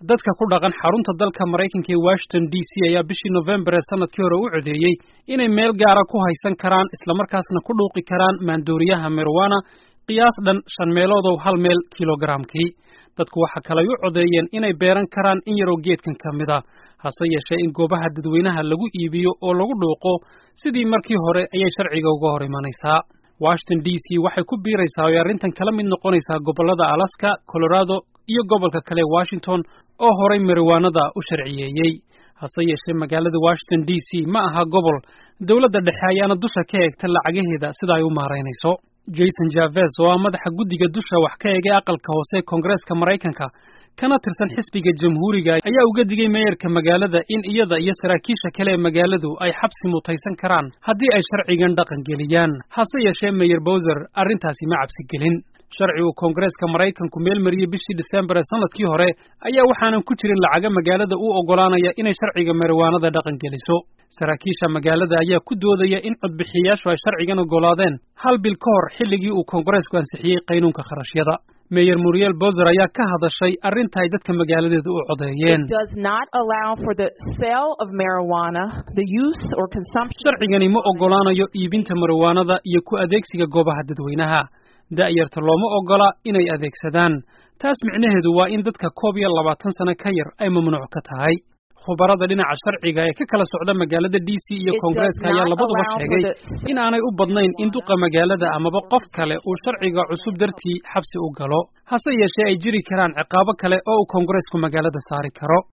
dadka ku dhaqan xarunta dalka maraykanka ee washington d c ayaa bishii nofembar ee sanadkii hore u codeeyey inay meel gaara ku haysan karaan islamarkaasna ku dhuuqi karaan maandooriyaha marijuana qiyaas dhan shan meeloodow hal meel kilogaraamkii dadku waxa kale ay u codeeyeen inay beeran karaan in yaroo geedkan ka mid a hase yeeshee in goobaha dadweynaha lagu iibiyo oo lagu dhuuqo sidii markii hore ayay sharciga uga hor imanaysaa washington d c waxay ku biiraysaa oo ay arrintan kala mid noqonaysaa gobollada alaska colorado iyo gobolka kale washington oo horay mariwaanada u sharciyeeyey hase yeeshee magaalada washington d c ma aha gobol dowladda dhexe ayaana dusha ka eegta lacagaheeda sida ay u maaraynayso jason javes oo ah madaxa guddiga dusha wax ka eegay aqalka hoose ee koongareeska maraykanka kana tirsan xisbiga jamhuuriga ayaa uga digay meeyarka magaalada in iyada iyo saraakiisha kale ee magaaladu ay xabsi mutaysan karaan haddii ay sharcigan dhaqan geliyaan hase yeeshee meyer bowser arrintaasi ma cabsi gelin sharci uu koongareeska maraykanku meel mariyey bishii disembar ee sanadkii hore ayaa waxaanan ku jirin lacaga magaalada u oggolaanaya inay sharciga mariwaanada dhaqan geliso saraakiisha magaalada ayaa ku doodaya in codbixiyayaashu ay sharcigan oggolaadeen hal bil ka hor xilligii uu koongareesku ansixiyey qaynuunka kharashyada meyer muriel bozer ayaa ka hadashay arrinta ay dadka magaaladeedu u codeeyeen sharcigani ma oggolaanayo iibinta mariwaanada iyo ku adeegsiga goobaha dadweynaha da'yarta looma oggola inay adeegsadaan taas micnaheedu waa in dadka koob iyo labaatan sano ka yar ay mamnuuc ka tahay khubarada dhinaca sharciga ee ka kala socda magaalada d c iyo koongareeska ayaa labaduba sheegay in aanay u badnayn in duqa magaalada amaba qof kale uu sharciga cusub dartii xabsi u galo hase yeeshee ay jiri karaan ciqaabo kale oo uu koongareesku magaalada saari karo